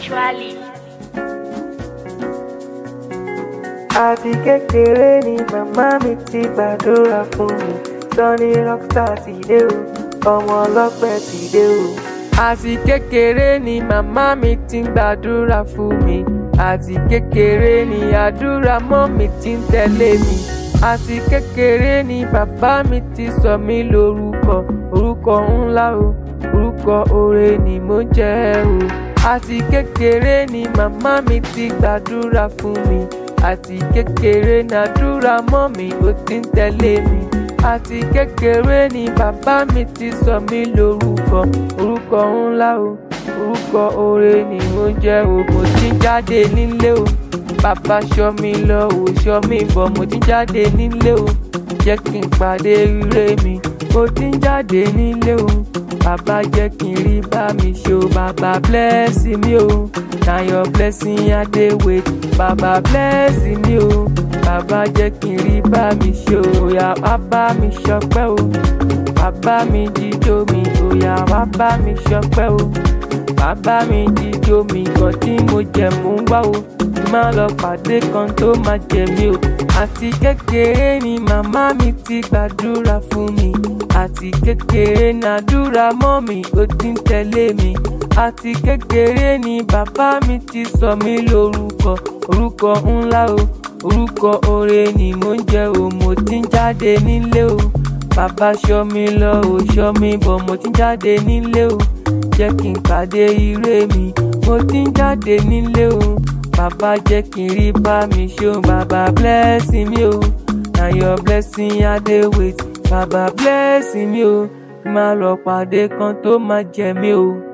Actually. àti kékeré ni màmá mi ti gbàdúrà fún mi Sunny Rockstar ti dé o ọmọ ọlọ́pẹ́ ti dé o. àti kékeré ni màmá mi ti ń gbàdúrà fún mi àti kékeré ni àdúrà mọ́ mi ti ń tẹ̀lé mi àti kékeré ni bàbá mi ti sọ mí lórúkọ orúkọ ńlá o orúkọ oore ni mo jẹ́ o àti kékeré ni màmá mi ti gbàdúrà fún mi àti kékeré nàdúrà mọ́ mi ó ti ń tẹ̀lé mi àti kékeré ni bàbá mi ti sọ mí lórúkọ orúkọ ńlá o orúkọ oore ni mo jẹ́ o mo ti ń jáde nílé o bàbá ṣọ́ mi lọ ò ṣọ́ mi bọ̀ mo ti ń jáde nílé o jẹ́ kí n pàdé ire mi mo ti ń jáde nílé o bàbá jẹ́ kí n rí bá mi ṣe o bàbá bless mi o na your blessing I dey wait bàbá bless mi o bàbá jẹ́ kí n rí bá mi ṣe o òyà wá bá mi ṣọpẹ́ o bàbá mi jíjó mi òyà wá bá mi ṣọpẹ́ o bàbá mi jíjó mi kan tí mo jẹ mò ń gbá o kí má lọ pàdé kan tó má jẹ mí o àti kékeré ni màmá mi ti gbàdúrà fún mi àti kékeré nàdúrà mọ́ mi ó ti ń tẹ̀lé mi àti kékeré ni bàbá mi ti sọ mí lórúkọ orúkọ ńlá o orúkọ oore ni mo ń jẹ́ o mo ti ń jáde nílé o bàbá ṣọ́ mi lọ ò ṣọ́ mi bọ̀ mo ti ń jáde nílé o jẹ́ kí n pàdé ire mi mo ti ń jáde nílé o bàbá jẹ́ kí n rí bá mi ṣe o bàbá bless mi o na your blessing I dey wait bàbá bless mi o kí n má lọ pàdé kan tó má jẹ mí o.